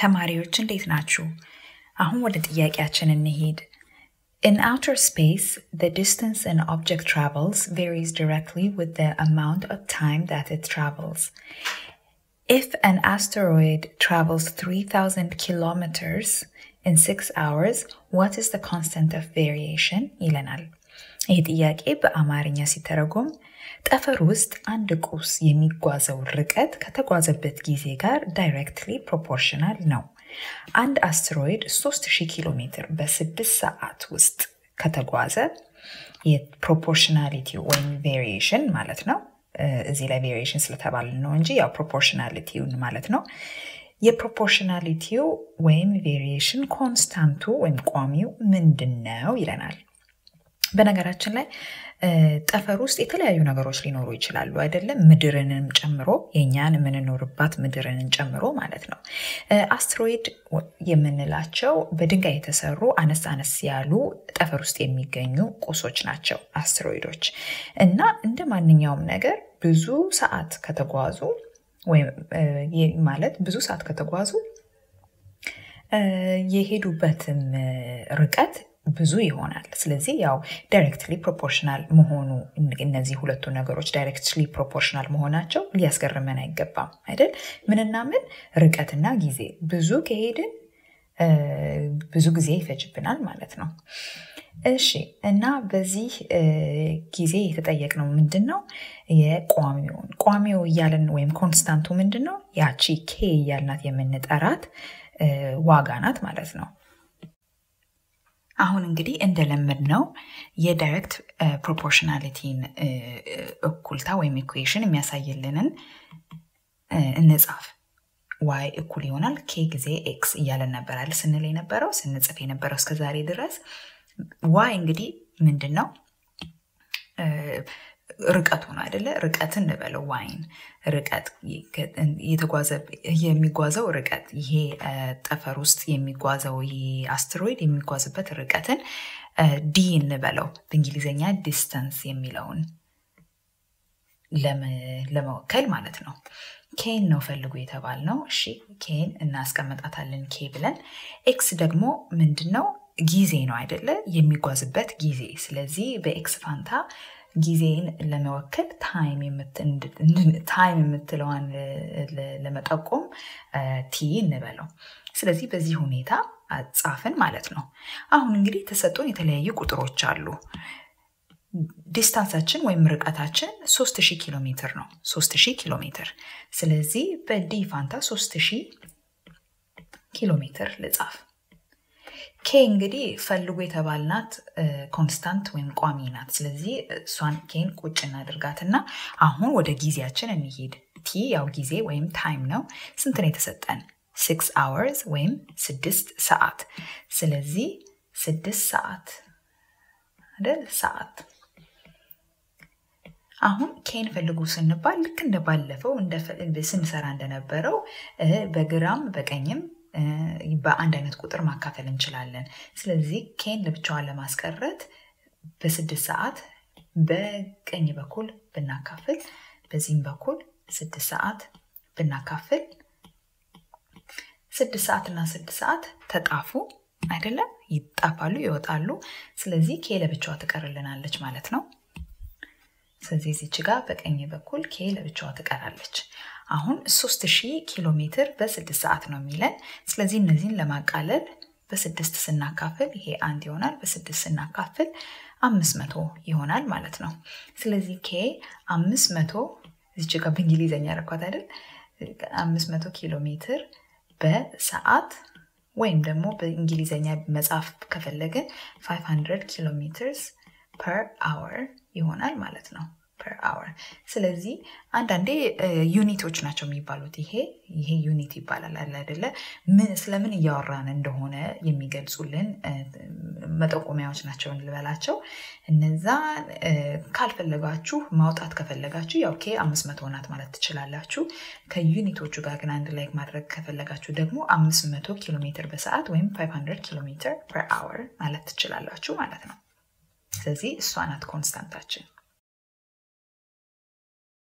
ተማሪዎች እንዴት ናችሁ? አሁን ወደ ጥያቄያችን እንሄድ። In outer space, the distance an object travels varies directly with the amount of time that it travels. If an asteroid travels 3000 kilometers in 6 hours, what is the constant of variation? ይለናል። ይህ ጥያቄ በአማርኛ ሲተረጎም ጠፈር ውስጥ አንድ ቁስ የሚጓዘው ርቀት ከተጓዘበት ጊዜ ጋር ዳይሬክትሊ ፕሮፖርሽናል ነው። አንድ አስትሮይድ 3000 ኪሎ ሜትር በስድስት ሰዓት ውስጥ ከተጓዘ የፕሮፖርሽናሊቲ ወይም ቬሪዬሽን ማለት ነው። እዚህ ላይ ቬሪዬሽን ስለተባለ ነው እንጂ ያው ፕሮፖርሽናሊቲውን ማለት ነው። የፕሮፖርሽናሊቲው ወይም ቬሪዬሽን ኮንስታንቱ ወይም ቋሚው ምንድን ነው ይለናል። በነገራችን ላይ ጠፈር ውስጥ የተለያዩ ነገሮች ሊኖሩ ይችላሉ አይደለም? ምድርንም ጨምሮ የእኛን የምንኖርባት ምድርንን ጨምሮ ማለት ነው። አስትሮይድ የምንላቸው በድንጋይ የተሰሩ አነስ አነስ ያሉ ጠፈር ውስጥ የሚገኙ ቁሶች ናቸው አስትሮይዶች እና እንደ ማንኛውም ነገር ብዙ ሰዓት ከተጓዙ ወይም ማለት ብዙ ሰዓት ከተጓዙ የሄዱበትም ርቀት ብዙ ይሆናል። ስለዚህ ያው ዳይሬክትሊ ፕሮፖርሽናል መሆኑ እነዚህ ሁለቱ ነገሮች ዳይሬክትሊ ፕሮፖርሽናል መሆናቸው ሊያስገርመን አይገባም አይደል? ምንና ምን ርቀትና ጊዜ ብዙ ከሄድን ብዙ ጊዜ ይፈጅብናል ማለት ነው። እሺ እና በዚህ ጊዜ የተጠየቅነው ምንድን ነው? የቋሚውን ቋሚው እያለን ወይም ኮንስታንቱ ምንድን ነው? ያቺ ኬ እያልናት የምንጠራት ዋጋ ናት ማለት ነው። አሁን እንግዲህ እንደለመድ ነው የዳይሬክት ፕሮፖርሽናሊቲን እኩልታ ወይም ኢኩዌሽን የሚያሳይልንን እንጻፍ። ዋይ እኩል ይሆናል ኬ ጊዜ ኤክስ እያለን ነበራል ስንል የነበረው ስንጽፍ የነበረው እስከ ዛሬ ድረስ። ዋይ እንግዲህ ምንድን ነው? ርቀቱ ነው አይደለ? ርቀትን እንበለው ዋይን ርቀት የሚጓዘው ርቀት ይሄ ጠፈር ውስጥ የሚጓዘው ይሄ አስትሮይድ የሚጓዝበት ርቀትን ዲ እንበለው በእንግሊዝኛ ዲስተንስ የሚለውን ለመወከል ማለት ነው። ኬን ነው ፈልጉ የተባል ነው። እሺ ኬን እናስቀምጣታለን ኬ ብለን። ኤክስ ደግሞ ምንድን ነው? ጊዜ ነው አይደለ? የሚጓዝበት ጊዜ። ስለዚህ በኤክስ ፋንታ ጊዜን ለመወከል ታይም የምትለዋን ለመጠቆም ቲ እንበለው። ስለዚህ በዚህ ሁኔታ ጻፍን ማለት ነው። አሁን እንግዲህ የተሰጡን የተለያዩ ቁጥሮች አሉ። ዲስታንሳችን ወይም ርቀታችን 3000 ኪሎ ሜትር ነው። 3000 ኪሎ ሜትር። ስለዚህ በዲ ፋንታ 3000 ኪሎ ሜትር ልጻፍ። ኬ እንግዲህ ፈልጉ የተባልናት ኮንስታንት ወይም ቋሚ ናት። ስለዚህ እሷን ኬን ቁጭ እናድርጋትና አሁን ወደ ጊዜያችን እንሄድ። ቲ ያው ጊዜ ወይም ታይም ነው። ስንት ነው የተሰጠን? ሲክስ አወርስ ወይም ስድስት ሰዓት። ስለዚህ ስድስት ሰዓት አይደል? ሰዓት አሁን ኬን ፈልጉ ስንባል ልክ እንደ ባለፈው ስንሰራ እንደነበረው በግራም በቀኝም በአንድ አይነት ቁጥር ማካፈል እንችላለን። ስለዚህ ኬን ለብቻዋን ለማስቀረት በስድስት ሰዓት በቀኝ በኩል ብናካፍል፣ በዚህም በኩል ስድስት ሰዓት ብናካፍል ስድስት ሰዓት እና ስድስት ሰዓት ተጣፉ አይደለም? ይጣፋሉ፣ ይወጣሉ። ስለዚህ ኬ ለብቻዋ ትቀርልናለች ማለት ነው። ስለዚህ እዚች ጋር በቀኝ በኩል ኬ ለብቻዋ ትቀራለች። አሁን 3000 ኪሎ ሜትር በስድስት ሰዓት ነው የሚለን። ስለዚህ እነዚህን ለማቃለል በስድስት ስናካፍል ይሄ አንድ ይሆናል። በስድስት ስናካፍል አምስት መቶ ይሆናል ማለት ነው። ስለዚህ ኬ አምስት መቶ እዚች ጋር በእንግሊዝኛ ረኳት አይደል? አምስት መቶ ኪሎ ሜትር በሰዓት ወይም ደግሞ በእንግሊዝኛ መጻፍ ከፈለግን 500 ኪሎ ሜትርስ ፐር አወር ይሆናል ማለት ነው። ፐር አወር። ስለዚህ አንዳንዴ ዩኒቶች ናቸው የሚባሉት። ይሄ ይሄ ዩኒት ይባላል አለ አይደለ? ስለምን እያወራን እንደሆነ የሚገልጹልን መጠቆሚያዎች ናቸው እንልበላቸው። እነዛ ካልፈለጋችሁ ማውጣት ከፈለጋችሁ ያው ኬ አምስት መቶ ናት ማለት ትችላላችሁ። ከዩኒቶቹ ጋር ግን አንድ ላይ ማድረግ ከፈለጋችሁ ደግሞ አምስት መቶ ኪሎ ሜትር በሰዓት ወይም 500 ኪሎ ሜትር ፐር አወር ማለት ትችላላችሁ ማለት ነው። ስለዚህ እሷ ናት ኮንስታንታችን።